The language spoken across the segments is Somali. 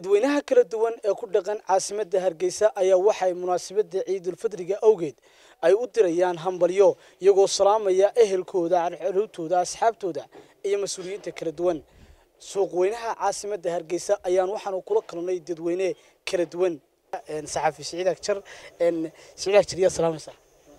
dadweynaha kala duwan ee ku dhaqan caasimadda hargeysa ayaa waxay munaasabadda ciidulfidriga awgeed ay u dirayaan hambalyo iyagoo salaamaya ehelkooda carruurtooda asxaabtooda iyo mas-uuliyiinta kala duwan suuqweynaha caasimadda hargeysa ayaan waxaanu kula kulnay dadweyne kala duwan saxafi siciid agjar siciid agjar yaa salaamaysaa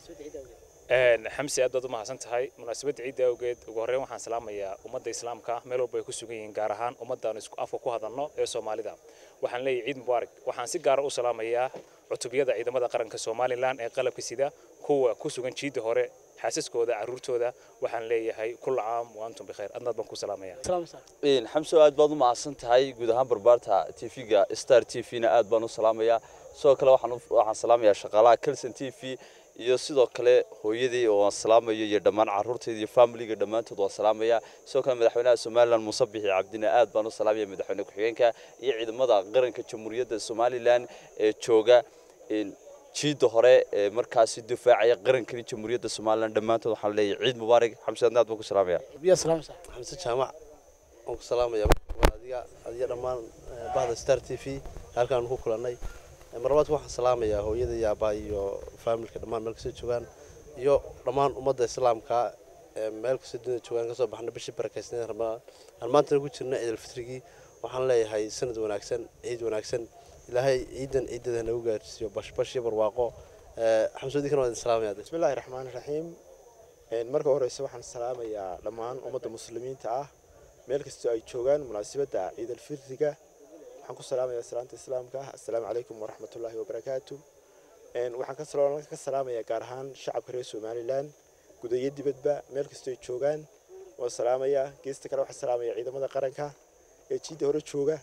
xamsi aad baad u mahadsan tahay munaasabadda ciidda awgeed ugu horreyn waxaan salaamayaa ummadda islaamka meel walba ay ku sugan yihiin gaar ahaan ummaddaanu isku afka ku hadalno ee soomaalida waxaan leeyahay ciid mubaarak waxaan si gaara u salaamayaa cutubiyada ciidamada qaranka somalilan ee qalabka sida kuwa ku sugan jiidda hore xaasaskooda carruurtooda waxaan leeyahay kulla caam wa antum bikhayr adnaad baan ku salaamaya xamso aad baad u mahadsan tahay guud ahaan barbaarta tv-ga star t v-na aad baan u salaamayaa sidoo kale waxaan salaamayaa shaqaalaha kelson t v iyo sidoo kale hooyadii oo aan salaamayo iyo dhammaan carruurtayda iyo familiga dhammaantood waan salaamayaa sidoo kale madaxweynaha somalilan muuse bixi cabdina aad baan u salaamaya madaxweyne ku-xigeenka iyo ciidamada qaranka jamhuuriyadda somalilan ee jooga jiidda hore ee markaasi difaacaya qarankani jamhuuriyadda somalilan dhammaantood waxaan leeyahay ciid mubaarak xamse aad baan ku salaamaya yaa salaamaysaa xamse jaamac waan ku salaamaya adiga adiga dhammaan bahda star t v halkaan ku kulannay marlabaadka waxaan salaamayaa hooyada iyo aabaa iyo faamilka dhammaan meel kastoo joogaan iyo dhammaan ummadda islaamka meel kastoo dunida joogaan kasoo baxna bishii barakeysneed ramadaan aan maantana ku jirna ciidalfitrigii waxaan leeyahay sanad wanaagsan ciid wanaagsan ilaahay ciidan ciidada nagu gaarsiiyo bashbash iyo barwaaqo xamsoodikan waa idin salaamaya bismillahi raxmaani raxiim marka horeyse waxaan salaamayaa dhammaan ummadda muslimiinta ah meel kastoo ay joogaan munaasabadda ciidalfitriga waxaan ku salaamayaa salaanta islaamka ah assalaamu calaykum waraxmatullaahi wabarakaatu waxaan ka salaamayaa gaar ahaan shacabka reer somalilan gudayo dibadba meel kastoo ay joogaan waan salaamayaa geesta kale waxaan salaamayaa ciidamada qaranka ee jiidda hore jooga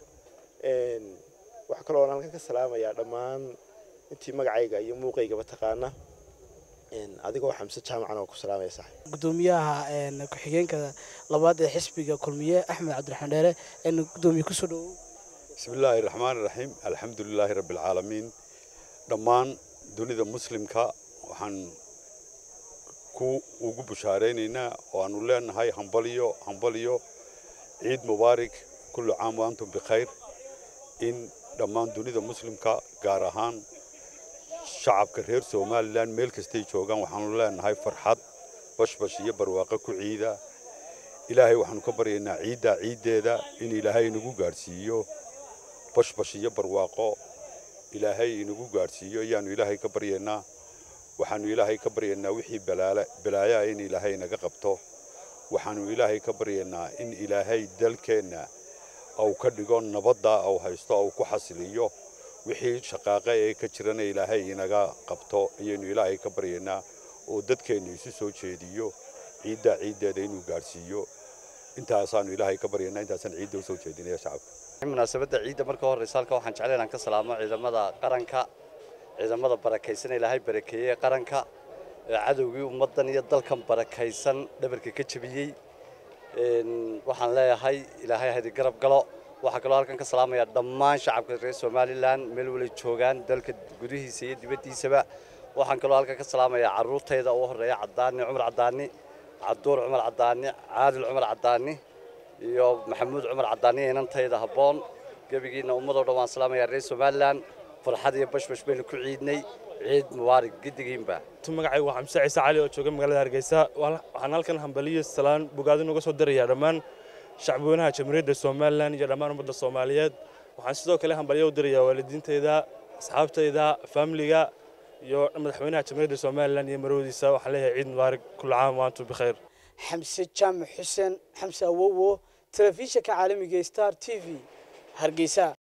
waxaa kaloo halkan ka salaamayaa dhammaan intii magacayga iyo muuqaygaba taqaana adigoo xamse jaamacan oo ku salaamaya sax gudoomiyaha ku-xigeenka labaad ee xisbiga kulmiye axmed cabdiraxmaan dheere gudoomiye kusoo dhawow بسم الله الرحمن الرحيم الحمد لله رب العالمين dhammaan dunida muslimka waxaan ku ugu bushaareynayna oo aanu leenahay hambaliyo hambaliyo ciid mubaarak kullu caam wa antum bikhayr in dhammaan dunida muslimka gaar ahaan shacabka reer somalilan meel kastay joogaan waxaanu leenahay farxad bashbash iyo barwaaqo ku ciida ilaahay waxaanu ka baryaynaa ciidda ciiddeeda in ilaahay inagu gaadhsiiyo bashbash iyo barwaaqo ilaahay inagu gaadhsiiyo ayaanu ilaahay ka baryaynaa waxaanu ilaahay ka baryaynaa wixii balaayaa in ilaahay naga qabto waxaanu ilaahay ka baryaynaa in ilaahay dalkeenna au ka dhigo nabadda au haysto au ku xasiliyo wixii shaqaaqe ee ka jirana ilaahay inaga qabto ayaynu ilaahay ka baryaynaa oo dadkeenna isu soo jeediyo ciiddaa ciiddeeda inuu gaadhsiiyo intaasaanu ilaahay ka baryaynaa intaasaan ciidda usoo jeedinaya shacabka munaasabadda ciidda marka horeysa halka waxaan jeclay inaan ka salaamo ciidamada qaranka ciidamada barakaysan ilaahay barakeeyey qaranka ee cadowgii ummaddan iyo dalkan barakaysan dhabarka ka jebiyey waxaan leeyahay ilaahay hadi garab galo waxaa kaloo halkan ka salaamaya dhammaan shacabka reer somalilan meel walay joogaan dalka gudihiisa iyo dibaddiisaba waxaan kaloo halkan ka salaamayaa carruurtayda ugu horreeya cadaani cumar cadaani cabduur cumar cadaani caadil cumar cadaani iyo maxamuud cumar cadaani inantayda habboon gebigiina ummadoo dhan waan salaamayaa reer somalilan farxad iyo bashbash baynu ku ciidnay ciid mubaarak giddigiinba magacaygu waa xamse ciise cali oo jooga magaalada hargeysa waxaan halkan hambaliyo salaan bogaadin uga soo dirayaa dhammaan shacbweynaha jamhuuriyadda somalilan iyo dhammaan ummadda soomaaliyeed waxaan sidoo kale hambalyo u dirayaa waalidiintayda asxaabtayda faamiliga iyo madaxweynaha jamhuuriyadda somalilan iyo marwadiisa waxaan leeyahay ciid mubaarak kullu caam wa antum bikhayr xamse jaamac xuseen xamse awowo telefishinka caalamiga star t v hargeysa